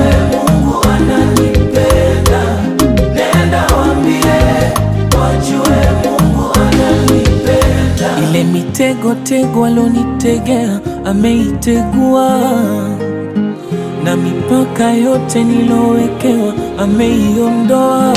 wajue Mungu ananipenda. Nenda waambie wajue Mungu ananipenda. Ile mitego tego alonitegea ameitegua, na mipaka yote nilowekewa ameiondoa.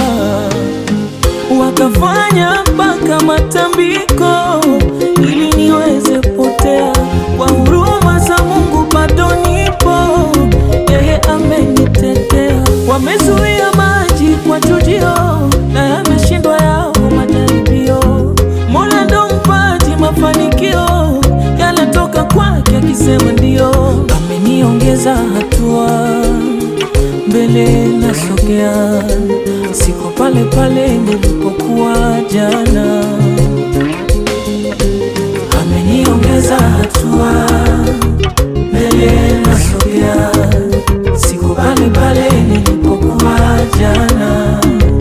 Wakafanya mpaka matambiko ili niweze potea. Kwa huruma za Mungu bado nipo, yeye amenitetea. Wamezuia maji kwa chujio, na yameshindwa yao majaribio. Mola ndo mpaji mafanikio, yanatoka kwake akisema ndio. Ameniongeza hatua mbele nasogea, siko pale pale nilipokuwa jana. Ameniongeza hatua, mbele nasogea, siko pale pale nilipokuwa jana.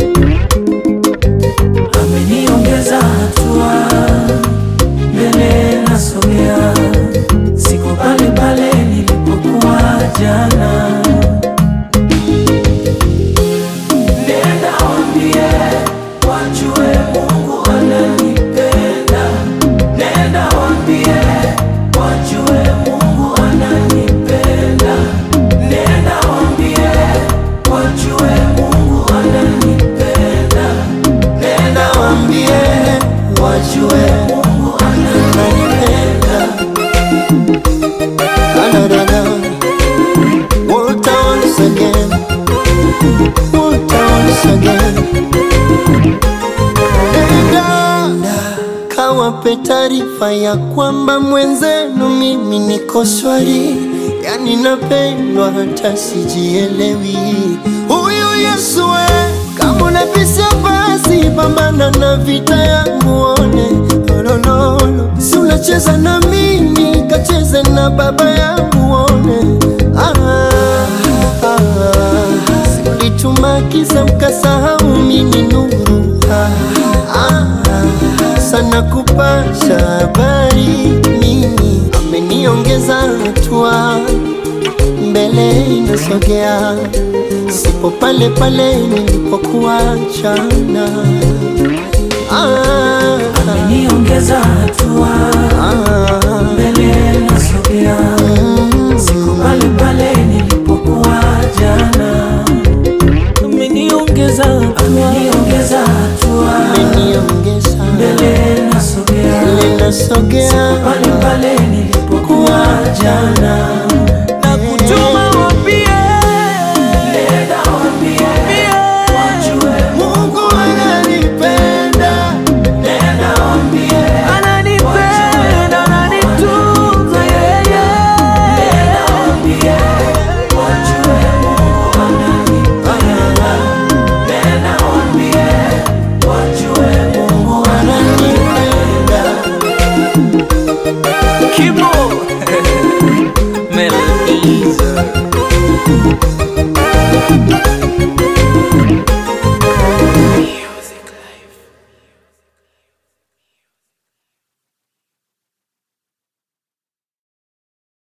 Ameniongeza hatua, mbele nasogea, siko pale pale nilipokuwa jana. Nenda waambie wajue Mungu ananipenda. Nenda waambie wajue Mungu ananipenda. Nenda waambie wajue Mungu ananipenda. Nenda waambie wajue Mungu ananipenda. Da-da-da-da. Walter once again. Walter once again. Nenda kawape taarifa ya kwamba mwenzenu mimi niko shwari, yani napendwa hata sijielewi. Huyu Yesu we, kama unabisha basi pambana na vita yangu one olololo, si unacheza na mimi kacheze na baba yangu one ah, ah, si ulituma kisa mkasahau mimi nuru ah, ah, sana kupasha habari mimi ameniongeza hatua mbele inasogea, sipo pale pale nilipokuwa jana. Ah, Ameniongeza hatua, ah, mbele nasogea, mm, siko pale pale nilipokuwa jana. Ameniongeza hatua, ameniongeza hatua, ameniongeza mbele nasogea, mbele nasogea pale pale nilipokuwa jana.